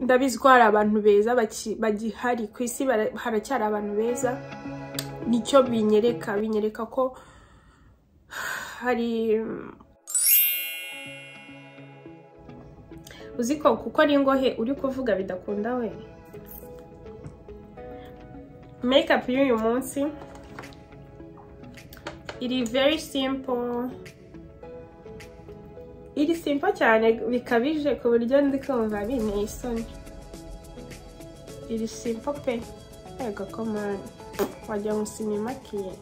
ndabizi ko hari abantu beza baki- bagihari ku isi bara- haracyari abantu beza nicyo binyereka binyereka ko hari uziko gukora ingohe uri kuvuga bidakunda we make up y'uyu munsi iri very simple iri simple cyane bikabije ku buryo ndi kumva binteye isoni iri simple pe yego komani wajya mu sinimakiye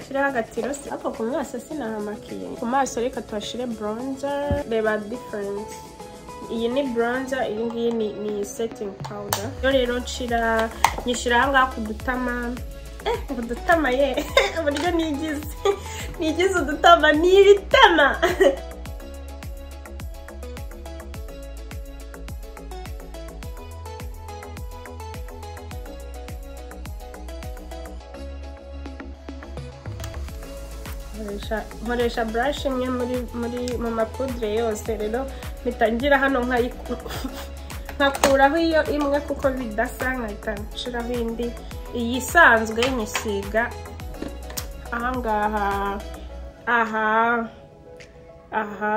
shiraho agatirosi ariko ku maso sinahamakiye ku maso reka tuhashire bronzer reba difference iyi ni bronzer iyi ngiyi ni, ni setting powder yo rero nshira nyishyira aha ngaha ku dutama eh ku dutama ye uburyo nigize nigize udutama ni ibitama nkoresha- nkoresha brush imwe muri muri mu mapudire yose rero mitangira hano nkayiku- nkakuraho iyo imwe kuko bidasa nkahita nshiraho indi iyi isanzwe nyisiga ahangaha aha aha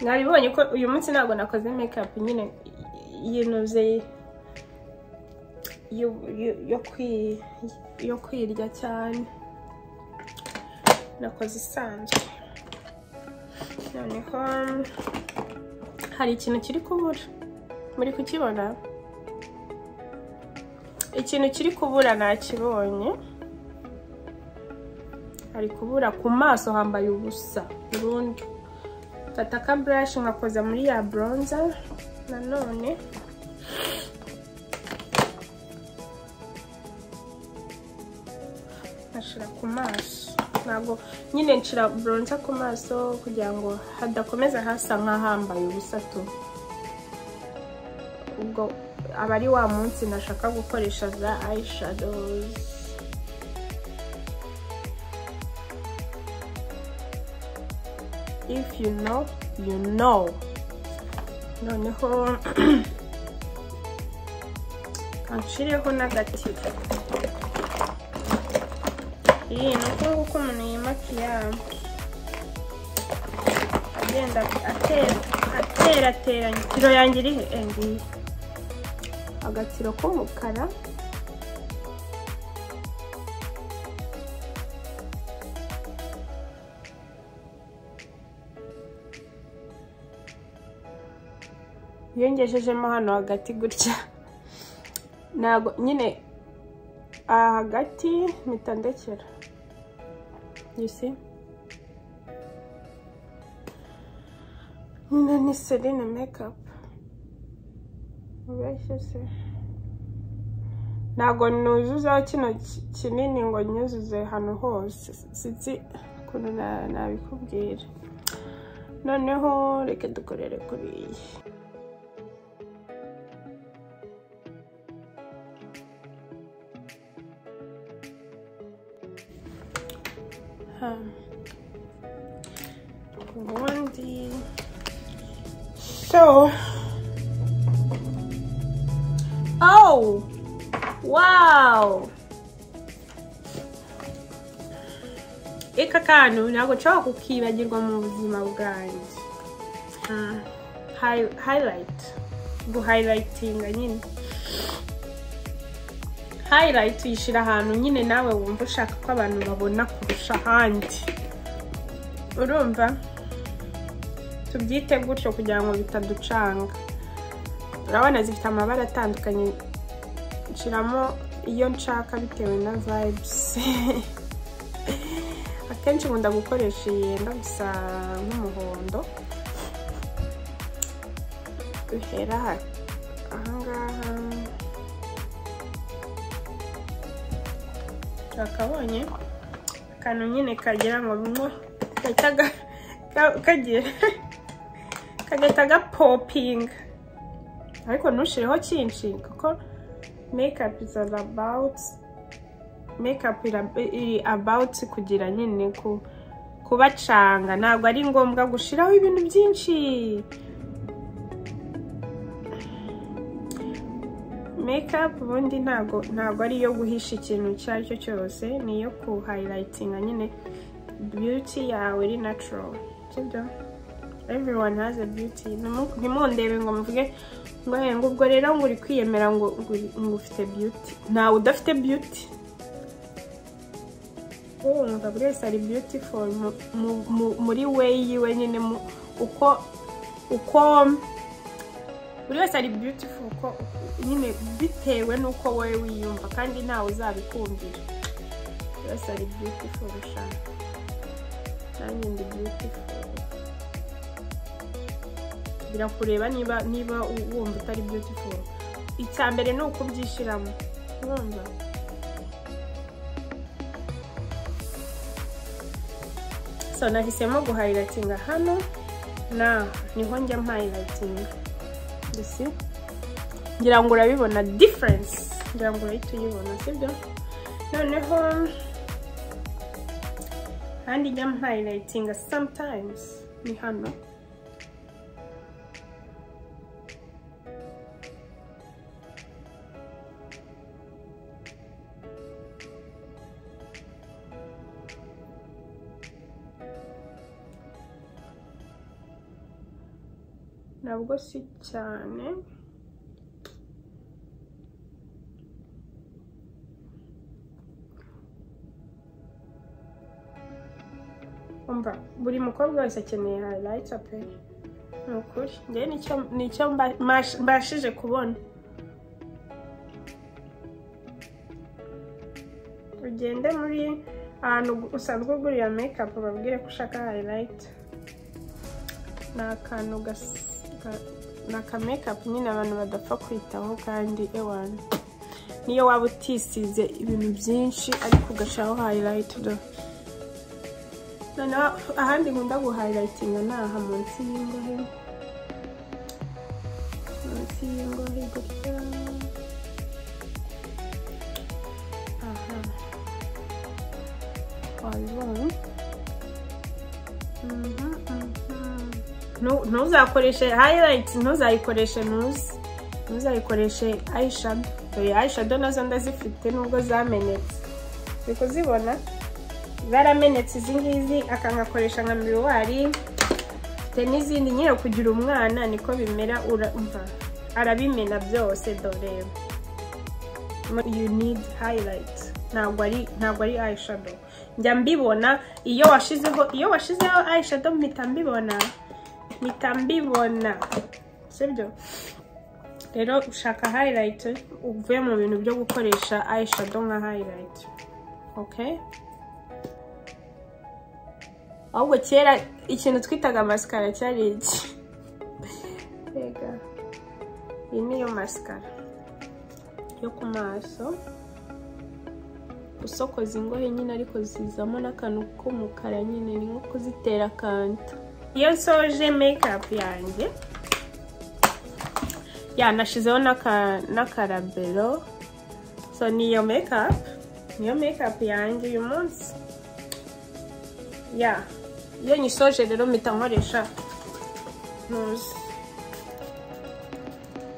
nabibonye ko uyu munsi ntabwo nakoze make up nyine yinuze yo- yo- yo kwi- yo kwirya cyane nakoze isanzwe noneho hari ikintu kiri kubura muri kukibona ikintu kiri kubura nakibonye hari kubura ku maso hambaye ubusa burundu mfata aka brush nkakoza muri ya bronzer nanone nkashira ku maso ntabwo nyine nshira buronza ku maso kugira ngo hadakomeza hasa nk'ahambaye ubusa tu ubwo aba ari wa munsi nashaka gukoresha za eyeshadows if you know you know noneho kanshireho n'agatiro iyi ni uko nguko umuntu yimakiya agenda atera aterateranya tiro yanjye irihe Eh, ngiyi agatiro k'umukara yongejejemo hano hagati gutya ntabwo nyine aha hagati mitandekera you see nyine ni serine makeup ubeshye se ntabwo nuzuzaho kino ki- kinini ngo nyuzuze hano hose sinzi ukuntu na- nabikubwira noneho reka dukorere kuri iyi ubundi so oh wow aka kantu ntabwo nshobora kukibagirwa mu buzima bwanjye Ah, hi- highlight guhayilayitinga nyine highlight uyishyira ahantu nyine nawe wumva ushaka ko abantu babona kurusha ahandi urumva tubyite gutyo kugira ngo bitaducanga urabona zifite amabara atandukanye nshyiramo iyo nshaka bitewe na vibes akenshi nkunda gukoresha iyi yenda gusa nk'umuhondo duhera aha- ahangaha twakabonye akantu nyine kagira ngo bimwe gahita ga- ka- kagira kagahita gapopinga ariko ntushireho cyinshi kuko makeup is all about makeup ira- iri about kugira nyine ku kubacanga ntabwo ari ngombwa gushiraho ibintu byinshi mekapu ubundi ntabwo ntabwo ari iyo guhisha ikintu icyo ari cyo cyose ni iyo kuhayilayitinga nyine beauty yawe iri natural sibyo everyone has a beauty Ntimu- ntimundebe ngo mvuge ngo "Eh, ngo ubwo rero ngo uri kwiyemera ngo ngo uri- ngo ufite beauty ntawe udafite beauty urumva buri wese ari beautiful mu- mu- mu- muri we yiwe nyine mu- uko uko buri wese ari beautiful uko nyine bitewe n'uko wowe wiyumva kandi ntawe uzabikumbira buri wese ari beautiful ushaka nanjye ndi beautiful birakureba niba niba u- wumva utari beautiful icya mbere ni ukubyishyiramo urumva so nahisemo guhayiratinga hano na niho njya mpayiratinga mbese ngira ngo urabibona difference ngira ngo urahita uyibona sibyo noneho ahandi njya mpayiratinga sometimes ni hano ntabwo si cyane umva buri mukobwa wese akeneye harayita pe ni ukuri njyewe nicyo nicyo mba- mbash- mbashije kubona ugende muri ahantu usanzwe ugurira mekapu babwire ko ushaka harayita ni akantu gas- ga- ni akamekapu nyine abantu badapfa kwitaho kandi ewana niyo waba utisize ibintu byinshi ariko ugashyiraho hayirayiti do noneho ahandi nkunda guhayirayitinga ni aha munsi y'ingohe munsi y'ingohe gutya aha wabibonye Mhm, mhm. Nu- ntuzakoreshe highlight ntuzayikoreshe ntuzi ntuzayikoreshe eyeshadow dore eyeshadow nazo ndazifite nubwo zamenetse uri kuzibona zaramenetse izi ngizi akangakoresha nka miruwari mfite n'izindi nyine kugira umwana niko bimera urumva arabimena byose dore you need highlight ntabwo ari ntabwo ari eyeshadow njya mbibona iyo washizeho iyo washizeho eyeshadow mpita mbibona mpita mbibona sibyo rero ushaka highlight uvuye mu bintu byo gukoresha eyeshadow nka highlight okay ahubwo kera ikintu twitaga masikara cyari iki rega iyi niyo masikara yo ku maso usokoza ingohe nyine ariko zizamo n'akantu k'umukara nyine ni nko kuzitera akanta iyo nsoje mekapu yanjye yanashizeho n'aka- n'akarabero so niyo mekapu niyo mekapu yanjye uyu munsi ya iyo nyisoje rero mpita nkoresha ntuzi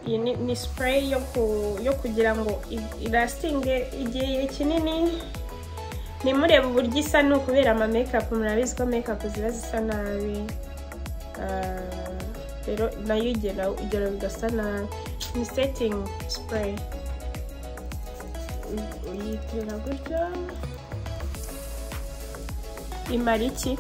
iyi ni, ni spray yo, ku, yo kugira ngo i- irastinge igihe kinini ntimurebe uburyo isa ni ukubera ama mekapu murabizi ko mekapu ziba zisa nabi Ah, rero nayo igera igera bigasa nabi ni setting spray Uy- uyitera gutya imara iki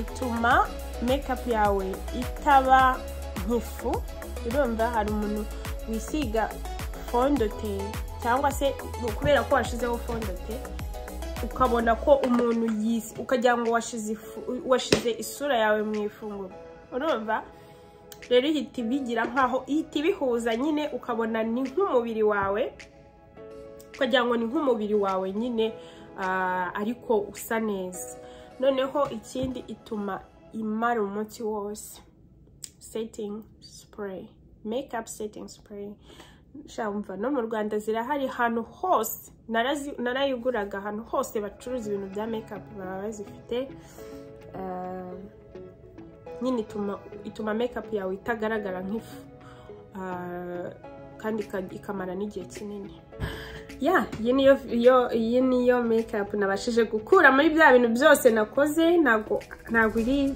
ituma mekapu yawe itaba nk'ifu urumva hari umuntu wisiga fondote cyangwa se kubera ko washyizeho fondote ukabona ko umuntu yisi ukagira ngo washize ifu- washize isura yawe mu ifunguro urumva rero ihita ibigira nkaho ihita ibihuza nyine ukabona ni nk'umubiri wawe ukagira ngo ni nk'umubiri wawe nyine ah, ariko usa neza noneho ikindi ituma imara umunsi wose setting spray makeup setting spray shamva no mu rwanda zirahari ahantu hose narazi- narayiguraga ahantu hose bacuruza ibintu bya makeup baba bazifite Ah, nyine ituma ituma makeup yawe itagaragara nk'ifu Ah, kandi ika- ikamara n'igihe kinini ya iyi niyo iyo iyi niyo makeup nabashije gukura muri bya bintu byose nakoze ntabwo ntabwo iri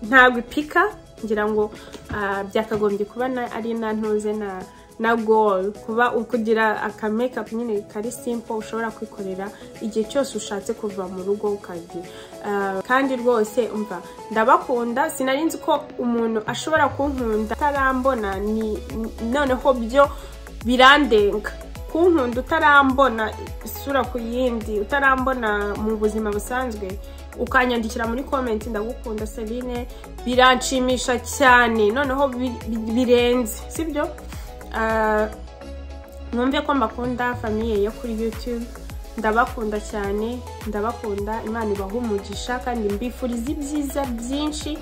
ntabwo ipika ngira ngo ah, byakagombye kuba na- ari na ntuze na na goal kuba kugira aka makeup nyine kari simple ushobora kwikorera igihe cyose ushatse kuva mu rugo ukagira Ah, kandi rwose umva ndabakunda sinari nzi ko umuntu ashobora kunkunda atarambona ni ni- noneho byo birandenga kunkunda utarambona isura ku yindi utarambona mu buzima busanzwe ukanyandikira muri comment ndagukunda Celine biranshimisha cyane noneho bi- bi- birenze sibyo Ah, mwumve ko mbakunda famiye yo kuri youtube ndabakunda cyane ndabakunda imana ibaha umugisha kandi mbifuriza ibyiza byinshi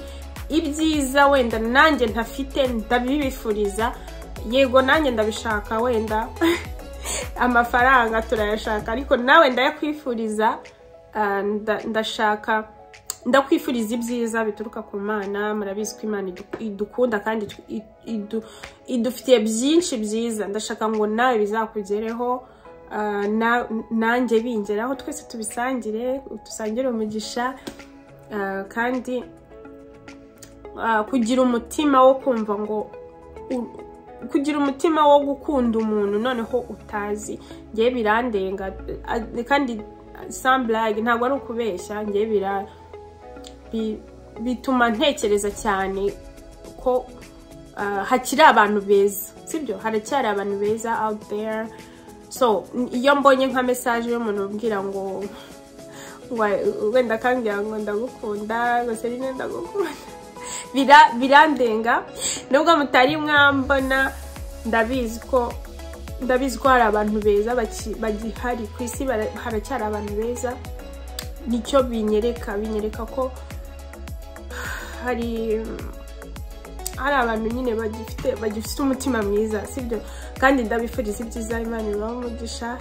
ibyiza wenda nanjye ntafite ndabibifuriza yego nanjye ndabishaka wenda amafaranga turayashaka ariko nawe ndayakwifuriza ah, nda- ndashaka ndakwifuriza ibyiza bituruka ku mana murabizi ko imana idu- idukunda kandi itu- idu- idufitiye byinshi byiza ndashaka ngo nawe bizakugereho ah, na- nanjye bingeraho twese tubisangire dusangire umugisha ah, kandi ah, kugira umutima wo kumva ngo u- kugira umutima wo gukunda umuntu noneho utazi ngewe birandenga ah, kandi samburage ntabwo ari ukubeshya ngewe bira bi- bituma ntekereza cyane ko ah, hakiri abantu beza sibyo haracyari abantu beza out there so n- iyo mbonye nka message y'umuntu umbwira ngo wa- wenda akambwira ngo ndagukunda ngo serine ndagukunda Bira- birandenga nubwo mutari mwambona ndabizi ko ndabizi ko hari abantu beza baki- bagihari ku isi bara- haracyari abantu beza nicyo binyereka binyereka ko hari hari abantu nyine bagifite bagifite umutima mwiza sibyo kandi ndabifuriza ibyiza imana ibaha umugisha